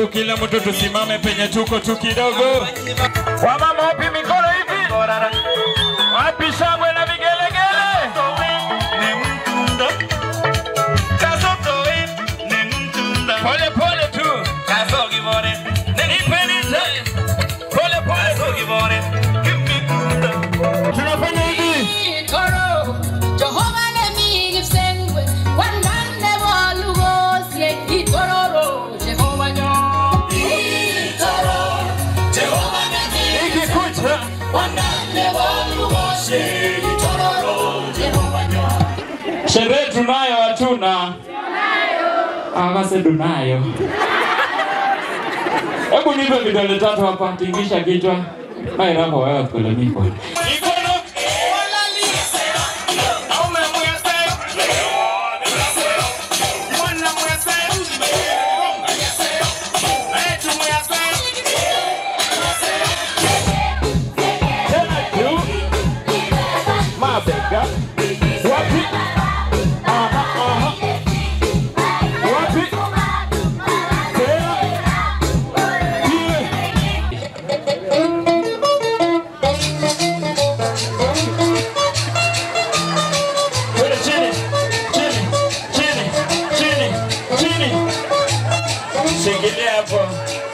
Alafu kila mtu tusimame penye tuko tu kidogo. Wamama wapi mikono hivi? Wapi shangwe na vigelegele? Pole pole tu. Nipeni pole pole. Tunafanya hivi. Toro, Jehova nemi gifsengwe, wandane walugosie, itororo, Jehova nyo. Itoro, Jehova nemi Ikikucha. wandane walugosie, itororo, Jehova nyo. Sherehe tunayo hatuna. Akase tunayo. Hebu nipe vidole tatu hapa, tingisha kichwa. Hai rapo wewe kule niko. Mikono. Tena juu. Mabega. Wapi? Aha, aha. Wapi? Tena. Ile. Kwenda chini, chini, chini, chini, chini. Shikilia hapo.